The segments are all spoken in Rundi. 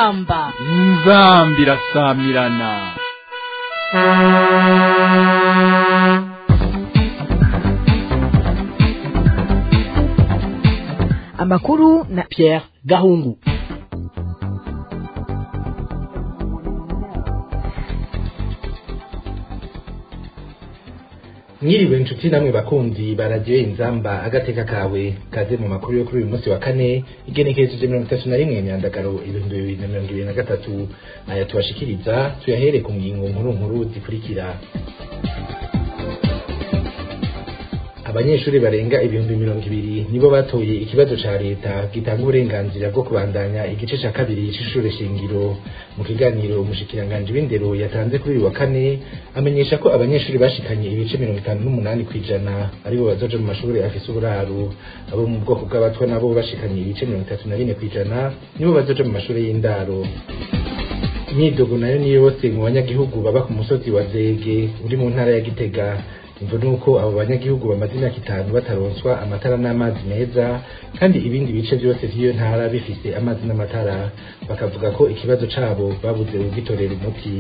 inzamba inzambi irasamirana amakuru na Pierre Gahungu mwiriwe inshuti namwe bakunzi baragiye inzamba agateka kawe kaze mu makuru yo kuri uyu munsi wa kane igenekereje mirongo itatu na rimwe myandagaro ibihumbi bibiri na mirongo ibiri na gatatu aya tubashikiriza tuyahere ku ngingo nkuru nkuru zikurikira abanyeshuri barenga ibihumbi mirongo ibiri nibo batoye ikibazo ca leta gitanga uburenganzira bwo kubandanya igice ca kabiri c'ishure shingiro mu kiganiro umushikiranganji w'indero yatanze kuri uyu wa kane amenyesha ko abanyeshuri bashikanye ibice mirongo itanu n'umunani kw'ijana aribo bazoja mu mashuri afise uburaro abo mu bwoko bw'abatwa nabo bashikanye ibice mirongo itatu na bine kw'ijana nibo bazoja mu mashuri y'indaro imyidogo nayo ni yose mu banyagihugu baba ku musozi wa zege uri mu ntara ya gitega imvo nuko abo banyagihugu bamaze imyaka itanu bataronswa amatara n'amazi meza kandi ibindi bice byose vy'iyo ntara bifise amazi n'amatara bakavuga ko ikibazo cabo babuze ugitorera umuti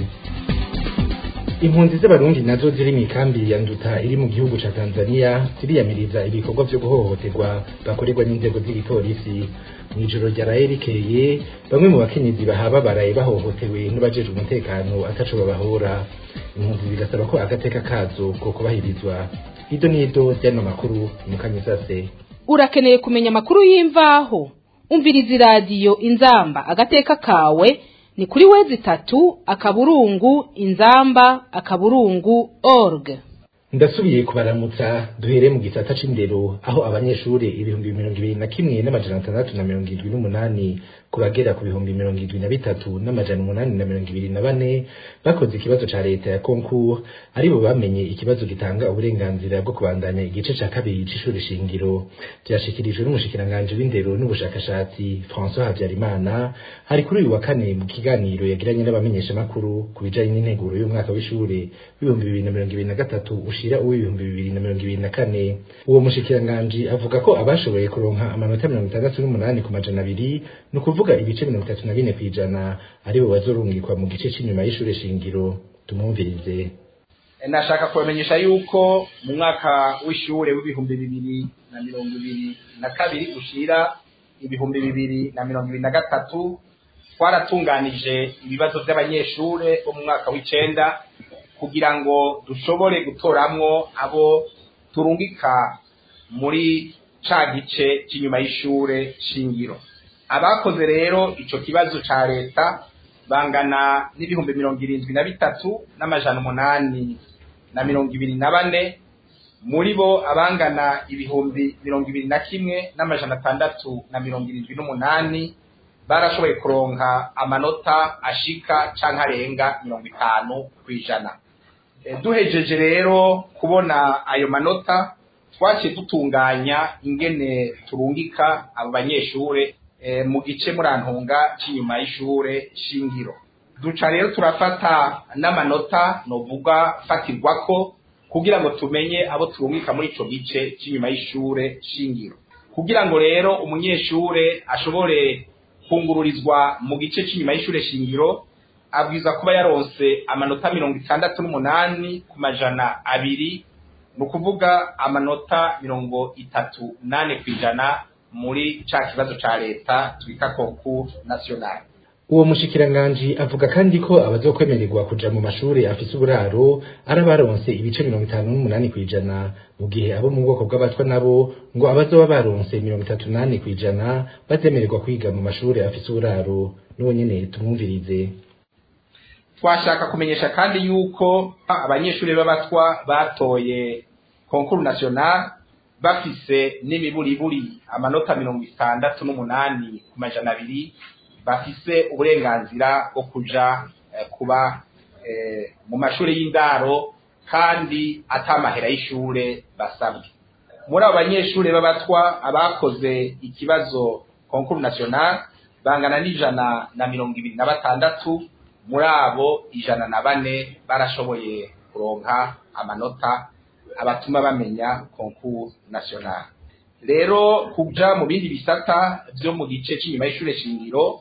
impunzi z'abarundi nazo ziri mu ikambi ya nduta iri mu gihugu ca tanzania ziriyamiriza ibikorwa vyo guhohoterwa bakorerwa n'inzego z'igipolisi mw'ijoro ryaraye rikeye bamwe mu bakenyezi bahaba baraye bahohotewe n'abajejwe umutekano ataco babahora impunzi zigasaba ko agateka kazo ko kubahirizwa ido n'ido ryano makuru mukanyisase urakeneye kumenya amakuru y'imvaho umviriza iradiyo inzamba agateka kawe ni kuri wezi itatu akaburungu inzamba akaburungu org ndasubiye kubaramutsa duhere mu gisata c'indero aho abanyeshuri ibihumbi mirongo ibiri na kimwe n'amajana atandatu na mirongo irindwi n'umunani ku bagera ku bihumbi mirongo irindwi na bitatu n'amajana umunani na mirongo ibiri na bane bakoze ikibazo ca leta ya concours aribo bamenye ikibazo gitanga uburenganzira bwo kubandanya igice ca kabiri c'ishuri shingiro vyashikirijwe n'umushikiranganji w'indero n'ubushakashatsi François Habyarimana hari kuri uyu wa kane mu kiganiro yagiranye n'abamenyeshamakuru ku bijanye n'integuro y'umwaka w'ishure w'ibihumbi bibiri na mirongo ibiri na gatatu ushira uw'ibihumbi bibiri na mirongo ibiri na kane uwo mushikiranganji avuga ko abashoboye kuronka amanota mirongo itandatu n'umunani ku majana abiri ni ukuvuga ibice mirongo itatu na bine kw'ijana aribo bazorungikwa mu gice c'inyuma y'ishure shingiro tumwumvirize nashaka kubamenyesha yuko mu mwaka w'ishure w'ibihumbi bibiri na mirongo ibiri na kabiri ushira ibihumbi bibiri na mirongo ibiri na gatatu twaratunganije ibibazo vy'abanyeshure bo mu mwaka w'icenda kugira ngo dushobore gutoramwo abo turungika muri ca gice c'inyuma y'ishure shingiro abakoze rero ico kibazo ca leta bangana n'ibihumbi mirongo irindwi na bitatu n'amajana umunani na mirongo ibiri na bane muri bo abangana ibihumbi mirongo ibiri na kimwe n'amajana atandatu na mirongo irindwi n'umunani barashoboye kuronka amanota ashika canke arenga mirongo itanu kw'ijana duhejeje rero kubona ayo manota twaciye dutunganya ingene turungika abo banyeshure mu gice murantunga c'inyuma y'ishure shingiro duca rero turafata n'amanota novuga fatirwako kugira ngo tumenye abo turungika muri ico gice c'inyuma y'ishure shingiro kugira ngo rero umunyeshure ashobore kungururizwa mu gice c'inyuma y'ishure shingiro abwiza kuba yaronse amanota mirongo itandatu n'umunani ku majana abiri ni ukuvuga amanota mirongo itatu nane kw'ijana muri ca kibazo ca leta twita concours national uwo mushikiranganji avuga kandi ko abazokwemererwa kuja mu mashuri afise uburaro ari abaronse ibice mirongo itanu n'umunani kw'ijana mu gihe abo mu bwoko bw'abatwa nabo ngo abazoba baronse mirongo itatu nane kw'ijana bazemererwa kwiga mu mashuri afise uburaro n'uwo nyene tumwumvirize twashaka kumenyesha kandi yuko abanyeshuri b'abatwa batoye concours national bafise n'imiburiburi amanota mirongo itandatu n'umunani ku majana abiri bafise uburenganzira bwo kuja kuba mu mashuri y'indaro kandi atamahera y'ishure basabwe muri abo banyeshuri b'abatwa abakoze ikibazo concours national bangana n'ijana na mirongo ibiri na batandatu muri abo ijana na bane barashoboye kuronka amanota abatuma bamenya concours national rero kuja mu bindi bisata vyo mu gice c'inyuma y'ishure shingiro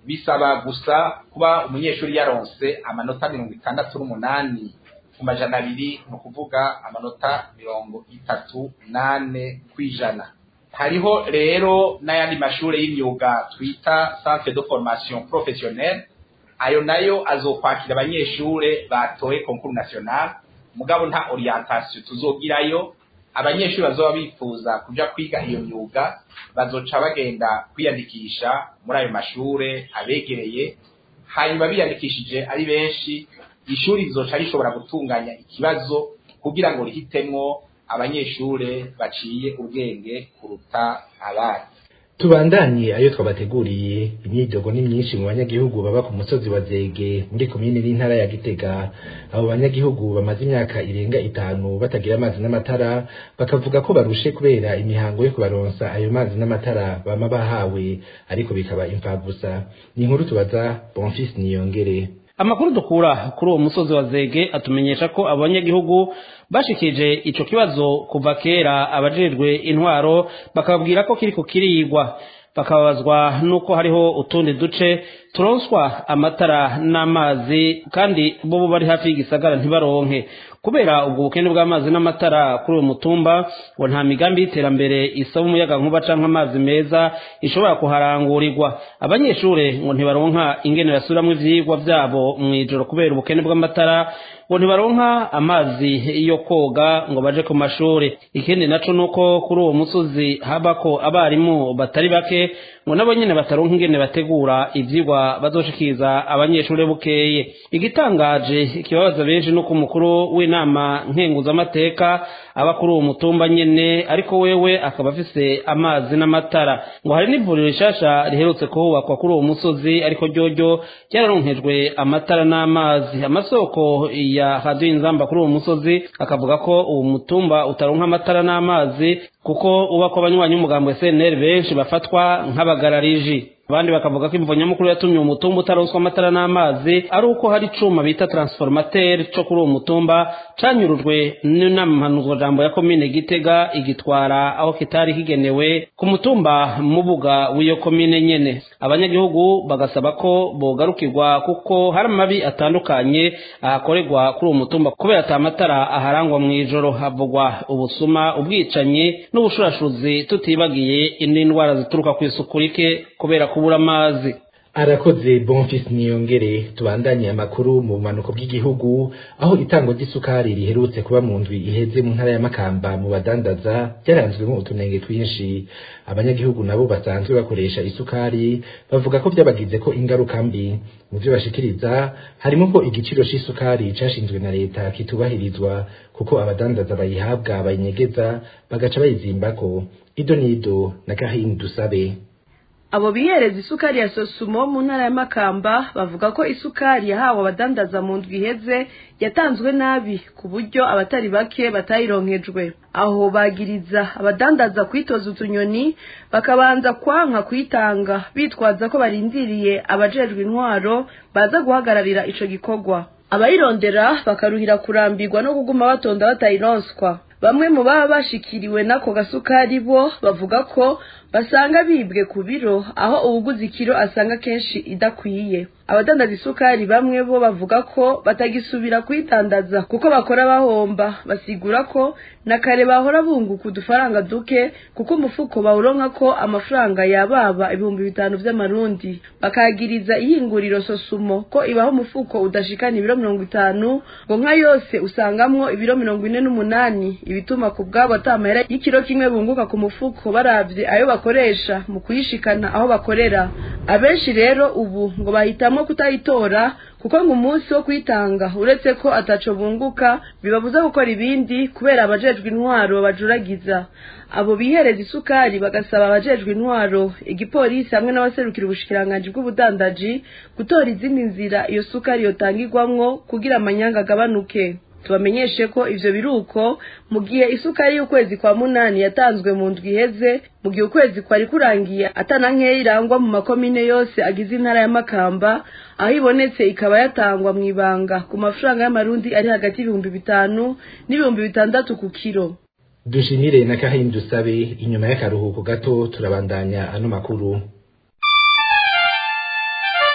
bisaba gusa kuba umunyeshuri yaronse amanota mirongo itandatu n'umunani ku majana abiri ni ukuvuga amanota mirongo itatu nane ku ijana hariho rero n'ayandi mashuri y'imyuga twita centre de formation professionnelle ayo nayo azokwakira abanyeshure batoye concours national mugabo nta orientation tuzogirayo abanyeshuri bazoba bifuza kuja kwiga iyo myuga bazoca bagenda kwiyandikisha muri ayo mashure abegereye hanyuma biyandikishije ari benshi ishuri rizoca rishobora gutunganya ikibazo kugira ngo rihitemwo abanyeshure baciye ubwenge kuruta abandi tubandanye ayo twabateguriye imyidogo ni myinshi mu banyagihugu baba ku musozi wa zege muri komine n'intara ya gitega abo banyagihugu bamaze imyaka irenga itanu batagira amazi n'amatara bakavuga ko barushe kubera imihango yo kubaronsa ayo mazi n'amatara bama bahawe ariko bikaba imfagusa ni inkuru tubaza bonfis niyongere amakuru dukura kuri uwo musozi wa zege atumenyesha ko abanyagihugu bashikije ico kibazo kuva kera abajejwe intwaro bakababwira ko kiriko kirigwa bakababazwa nuko hariho utundi duce turonswa amatara n'amazi kandi bo bari hafi y'igisagara ntibaronke kubera ubwo bukene bw'amazi n'amatara kuri uwo mutumba ngo nta migambi y'iterambere isaba umuyaga nkuba canke amazi meza ishobora kuharangurirwa abanyeshure ngo ntibaronka ingene basubiramwo ivyigwa vyabo mw'ijoro kubera ubukene bw'amatara ngo ntibaronka amazi yo koga ngo baje ku mashuri ikindi naco nuko kuri uwo musozi habako abarimu batari bake ngo nabo nyene bataronka ingene bategura ivyigwa bazoshikiriza abanyeshuri bukeye igitangaje kibabaza benshi nuko umukuru w'inama nkenguzamateka aba kuri uwo mutumba nyene ariko wewe akaba afise amazi n'amatara ngo hari n'ivuriro rishasha riherutse kuhubakwa kuri uwo musozi ariko ryoryo ryararonkejwe amatara n'amazi amasoko ya radiyo inzamba kuri uwo musozi akavuga ko uwo mutumba utaronka amatara n'amazi kuko ubako abanywanyi b'umugambo wa cnr benshi bafatwa nk'abagarariji abandi bakavuga ko imvo nyamukuru yatumye uwo mutumba utaronswa amatara n'amazi ari uko hari icuma bita transformateur co kuri uwo mutumba canyurujwe n'inampanuzwajambo ya komine gitega igitwara aho kitari kigenewe ku mutumba mubuga w'iyo komine nyene abanyagihugu bagasaba ko bogarukirwa kuko hari amabi atandukanye ahakorerwa kuri uwo mutumba kubera ata matara aharangwa mw'ijoro havugwa ubusuma ubwicanyi n'ubushurashuzi tutibagiye indi ndwara zituruka ku isuku rike kubera kubura amazi arakoze bonfis niyongere tubandanye amakuru mu bumanuko bw'igihugu aho itango ry'isukari riherutse kuba mu ndwi iheze mu ntara ya makamba mu badandaza byaranzwemo utunenge twinshi abanyagihugu nabo basanzwe bakoresha isukari bavuga ko byabagize ko ingaruka mbi mu byo bashikiriza harimo ko igiciro c'isukari cashinzwe na leta kitubahirizwa kuko abadandaza bayihabwa bayinyegeza bagaca bayizimbako ido nido na kahini dusabe abo bihereza isukari ya sosumo mu ntara ya makamba bavuga ko isukari yahawe abadandaza mu ndwi iheze yatanzwe nabi ku buryo abatari bake batayironkejwe aho bagiriza abadandaza kwitoza utunyoni bakabanza kwanka kuyitanga bitwaza ko barindiriye abajejwe intwaro baza guhagararira ico gikorwa abayirondera bakaruhira kurambirwa no kuguma batonda batayironswa bamwe mu baba bashikiriwe n'ako gasukari bo bavuga ko basanga bibwe ku biro aho uwuguze ikiro asanga kenshi idakwiye abadandaza isukari bamwe bo bavuga ko batagisubira kuyitandaza kuko bakora bahomba basigura ko na kare bahora bunguka udufaranga duke kuko umufuko bawuronka ko amafaranga yababa ibihumbi bitanu vy'amarundi bakagiriza ihinguriro sosumo ko ibaho umufuko udashikana ibiro mirongo itanu ngo nka yose usangamwo ibiro mirongo ine n'umunani ibituma ku bwabo atamahera y'ikiro kimwe bunguka ku mufuko baravye ayo bakoresha mu kuyishikana aho bakorera abenshi rero ubu ngo bahitamo kutayitora kuko ngo umunsi wo kuyitanga uretse ko ataco bunguka bibabuza gukora ibindi kubera abajejwe intwaro babajuragiza abo bihereza isukari bagasaba abajejwe intwaro igipolisi hamwe n'abaserukira ubushikiranganji bw'ubudandaji gutora izindi nzira iyo sukari yotangirwamwo kugira amanyanga agabanuke tubamenyeshe ko ivyo biruko mu gihe isukari y'ukwezi kwa munani yatanzwe mu ndwi iheze mu gihe ukwezi kwari kurangiye atana nkeya irangwa mu makomine yose agize intara ya makamba aho ibonetse ikaba yatangwa mu ibanga ku mafaranga y'amarundi ari hagati y'ibihumbi bitanu n'ibihumbi bitandatu ku kiro dushimire na kahini dusabe inyuma y'akaruhuko gato turabandanya ano makuru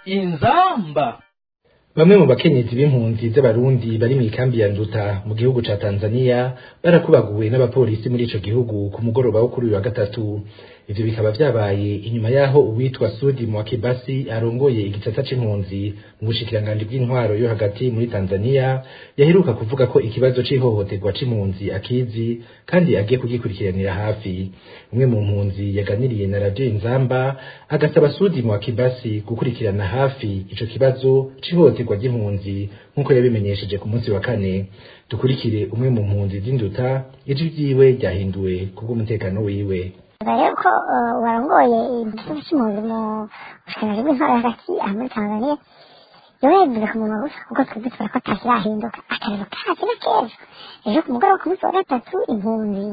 inzamba Bamwe mu bakenyezi b'impunzi z'abarundi bari mu ikambi ya Nduta mu gihugu ca Tanzania barakubaguwe n'abapolisi muri ico gihugu ku mugoroba wo kuri uyu wa gatatu ivyo bikaba vyabaye inyuma yaho uwitwa Sudi Mwakibasi arongoye igisata c'impunzi mu bushikiranganji bw'intwaro yo hagati muri Tanzania yaheruka kuvuga ko ikibazo c'ihohoterwa c'impunzi akizi kandi agiye kugikurikiranira hafi umwe mu mpunzi yaganiriye na radio Inzamba agasaba Sudi Mwakibasi gukurikirana hafi ico kibazo c'ihohoterwa ry'impunzi nk'uko yabimenyesheje ku munsi wa kane dukurikire umwe mu mpunzi z'induta ijwi ryiwe ryahinduwe kubw'umutekano wiwe rero ko warongoye igitutu cy'impunzi mu bushikiranganji bw'intwaro hagati aha muri tanzania yoba yabivuze ku munwa gusa kuko twebwe tubona ko atakirahinduka akarero kacu na keza ejo ku mugoroba ku munsi wa gatatu impunzi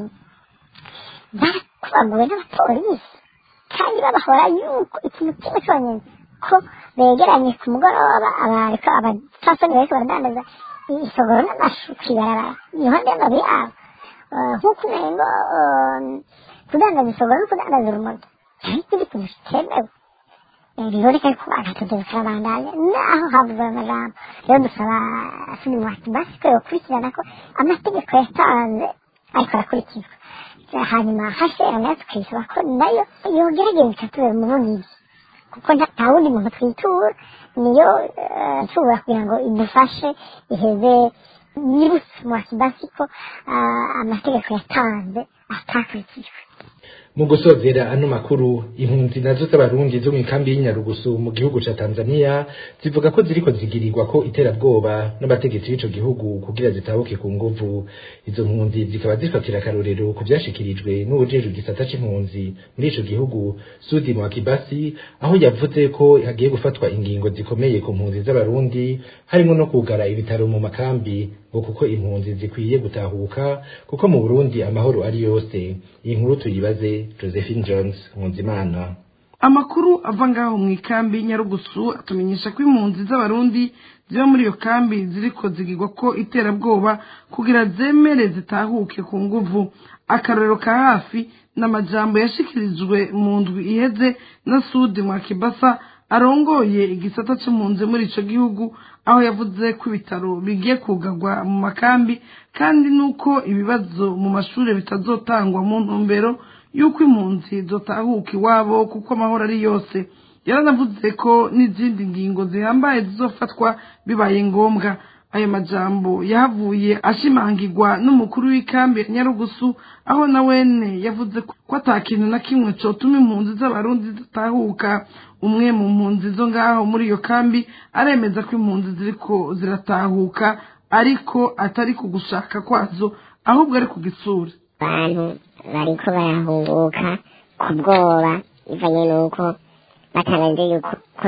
barakubaguwe n'abapolisi kandi babahora yuko ikintu kimwe cyonyine ko begeranye ku mugoroba abariko abapfasoni bariko baradandaza isogoro n'amashu kw'ibarabara iruhande y'amazu yabo nk'uko umengo kudandaza isogoro no kudandaza urumogi ariko ibi kintu kitemewe biboneka ko agatodozo karabandanya naho havuzwe amajambo rero dusaba suni mwati basi ko yokurikirana ko amategeko yatanze ariko arakurikizwa hanyuma hashera nayo tukayisaba ko nayo yogerageza ikatubera umuvugizi kuko nta wundi muntu twitura niyo nshobora kugira ngo idufashe iheze yibutse mwakibasi ko amategeko yatanze atakurikijwe mu gusozera ano makuru impunzi nazo z'abarundi zo mu ikambi y'inyarugusu mu gihugu ca Tanzania zivuga ko ziriko zigirirwa ko iterabwoba n'abategetsi b'ico gihugu kugira zitabuke ku nguvu izo mpunzi zikaba zifatira akarorero ku vyashikirijwe n'uwujejwe igisata c'impunzi muri ico gihugu Sudi Mwakibasi aho yavuze ko hagiye gufatwa ingingo zikomeye ku mpunzi z'abarundi harimo no kugara ibitaro mu makambi ngo kuko impunzi zikwiye gutahuka kuko mu Burundi amahoro ari yose iyi nkuru tuyibaze Josephine Jones Nkunzimana amakuru ava ngaho mu ikambi nyarugusu atumenyesha ko impunzi z'abarundi ziba muri iyo kambi ziriko zigirwa ko iterabwoba kugira zemere zitahuke ku nguvu akarorero ka hafi n'amajambo yashikirijwe mu ndwi iheze na sudi mwakibasa arongoye igisata c'impunzi muri ico gihugu aho yavuze ko ibitaro bigiye kugarwa mu makambi kandi nuko ibibazo mu mashuri bitazotangwa mu ntumbero y'uko impunzi zotahuka iwabo kuko amahoro ari yose yaranavuze ko n'izindi ngingo zihambaye zizofatwa bibaye ngombwa ayo majambo yahavuye ashimangirwa n'umukuru w'ikambi ya nyarugusu aho na wene yavuze ko ata kintu na kimwe cotuma impunzi z'abarundi zitahuka umwe mu mpunzi zo ngaho muri iyo kambi aremeza ko impunzi ziriko ziratahuka ariko atari ku gushaka kwazo ahubwo ari ku gisura abantu bariko barahunguka ku bwoba bivanye n'uko batangaje yuko ko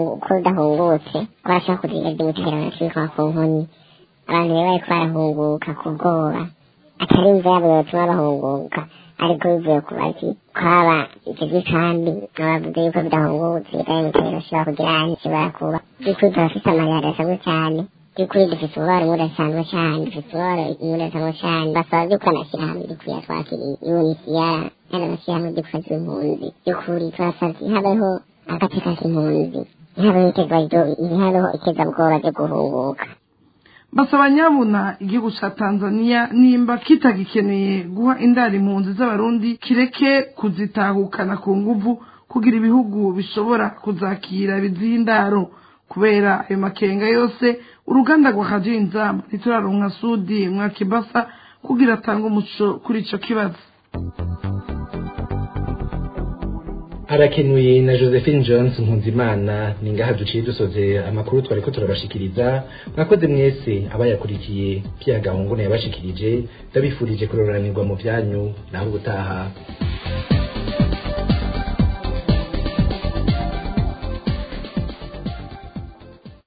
udahungutse barashobora kugira iby'umutekano kibikwa ku nkoni abantu rero bariko barahunguka ku bwoba atari imva yabo yotuma bahunguka ariko bivuye ku baki kwaba icyo gikambi abavuze yuko bidahungutse kandi umutekano ushobora kugira kibara kuba by'ukuri turafise amayari asanzwe cyane by'ukuri dufite umubare udasanzwe cyane dufite umubare udasanzwe cyane basaba by'uko amashyirahamwe dukwiye twakiriye unisiyara kandi amashyirahamwe dufashe impunzi by'ukuri turasabye habeho agateka k'impunzi ntihabeho ntihabeho ikizabwoba ryo guhunguka basaba nyabuna igihugu ca tanzania nimba kitagikeneye guha indaro impunzi z'abarundi kireke kuzitahukana ku nguvu kugira ibihugu bishobora kuzakira biziha indaro kubera ayo makenga yose uruganda rwa radiyo inzamba ntituraronka sudi mwakibasa kugira atange umuco kuri ico kibazo arakenuye na josephine jones nkunzimana ni ngaha duciye dusoze amakuru twariko turabashikiriza mwakoze mwese abayakurikiye pya gahungu yabashikirije ndabifurije kuroranirwa mu byanyu naho ubutaha